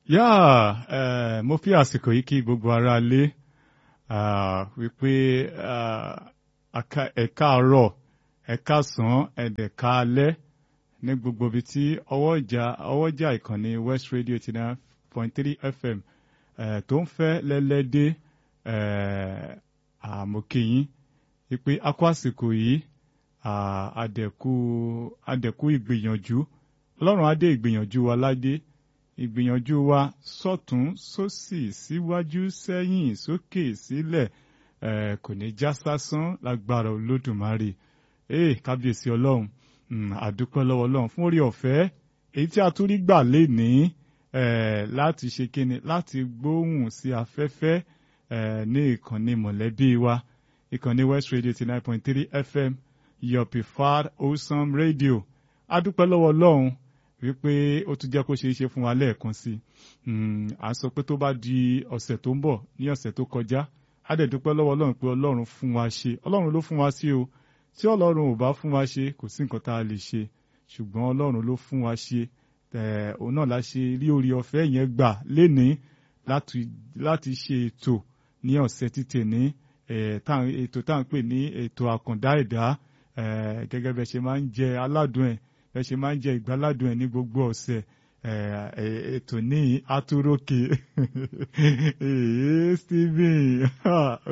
yá ẹ mo fi àsìkò yìí kí gbogbo ara lé wípé ẹ káàárọ̀ ẹ káàsán ẹ̀dẹ̀ka alẹ́ ní gbogbo ibi tí ọwọ́jà ọwọ́jà ìkànnì West Radio ti náà point three FM tó ń fẹ́ lẹ́lẹ́dẹ́ àmọ́kìyín wípé a kó àsìkò yìí àdẹ̀kù àdẹ̀kù ìgbìyànjú ọlọ́run adé ìgbìyànjú wa ládé ìgbìyànjú wa sọ́tún sósì síwájú sẹ́yìn sókè sílẹ̀ kò ní já sásán lágbára olódùmarè ee kábíyèsí ọlọ́run àdúpẹ́ lọ́wọ́ ọlọ́run fún orí ọ̀fẹ́ èyí tí a tún rí gbà lénìí láti ṣe kíni láti gbóhùn sí afẹ́fẹ́ ní ìkànnì mọ̀lẹ́bí wa ìkànnì West Radio ti nine point three FM your preferred wholesome radio adúpẹ́ lọ́wọ́ ọlọ́run wípé ó tún jẹ́ kó ṣeé ṣe fún wa lẹ́ẹ̀kan sí i à ń sọ pé tó bá di ọ̀sẹ̀ tó ń bọ̀ ní ọ̀sẹ̀ tó kọjá á dẹ̀ dúpẹ́ lọ́wọ́ ọlọ́run pé ọlọ́run fún wa ṣe ọlọ́run ló fún wa sí o tí ọlọ́run ò bá fún wa ṣe kò sí nǹkan tá a lè ṣe ṣùgbọ́n ọlọ́run ló fún wa ṣe òun náà la ṣe rí orí ọ̀fẹ́ yẹn gbà lénìí láti ṣe ètò ní ọ̀sẹ̀ títẹ̀ ní ètò tá à ń pè ní ètò àkàndá ẹ̀dá gẹ́gẹ́ bẹ́ẹ̀ ṣe máa ń jẹ aládùn ẹ̀ bẹ́ẹ̀ ṣe máa ń jẹ ìgbáládùn ẹ̀ ní gbogbo ọ̀sẹ̀ ètò ní atúrókè Stephen